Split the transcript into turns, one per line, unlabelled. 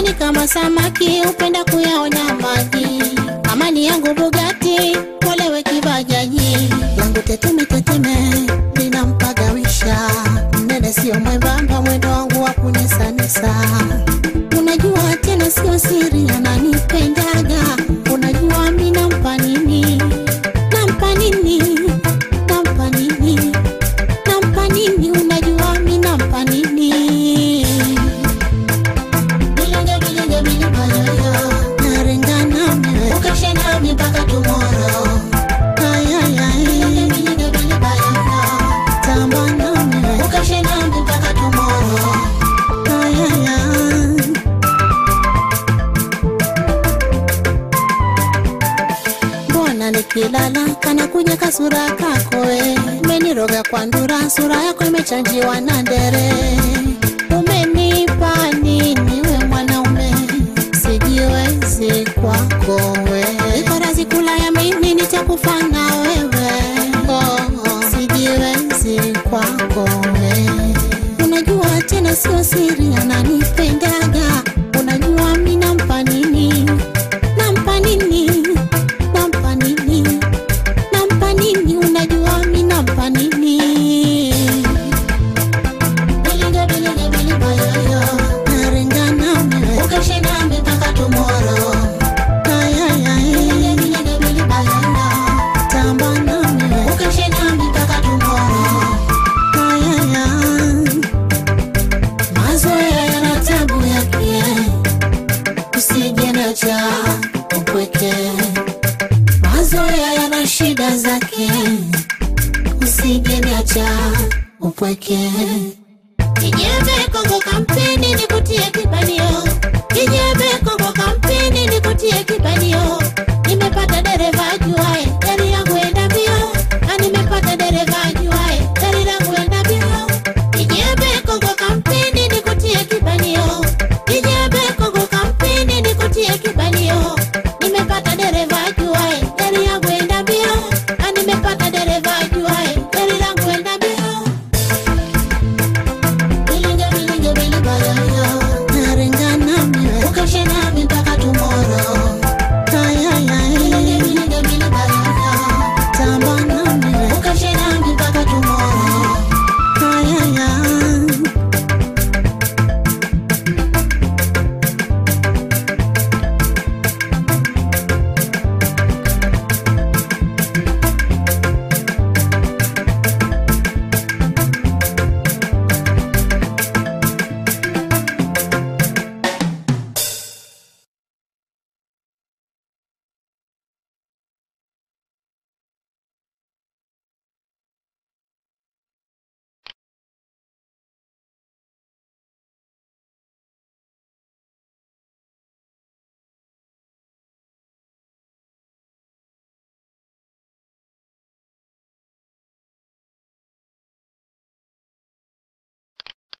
ni kama samaki upenda kuyaona maji amani yangu bugati kolewe kibajaji yangu teteme teteme linampagawisha mnene sio mwembamba mwendo wangu wa kunisanisa unajua tena sio siri ananipendaga unajua mi nampa nini nampa nini nampa nini nampa nini unajua mi nampa nini Bilinge, bilinge, bilinga, yoyo. Naringa nami we. Ukeshe nami mpaka tomorrow. Ay, ay, ay. Bilinge, bilinge, bilinga, yoyo. Tamba nami we. Ukeshe nami mpaka tomorrow. Ay, ay, ay. mbona nikilala kana kuja kasura kako we umeniroga kwa ndura sura yako imechanjiwa na ndere umenipa nini we mwanaume sijiwezi kwako we iko razi kula ya mimi nitakufa na wewe oh, oh. sijiwezi kwako we unajua tena sio siri ananipendaga unajua mi nampa nini nampa nini nampa nini nampa nini unajua mi nampa nini bilinge bilinge bilinga yoyo narenga nami ukeshe nami mpaka tomorrow ay ay ay bilinge bilinge bilinga yoyo tamba nami ukeshe nami mpaka tomorrow ay ay ay mazoea yana tabu yake usije na cha upweke mazoea yana shida zake usije niacha upweke kijembe kongo kampeni nikutie kibanio kijembe kongo kampeni nikutie kibanio nimepata dereva juae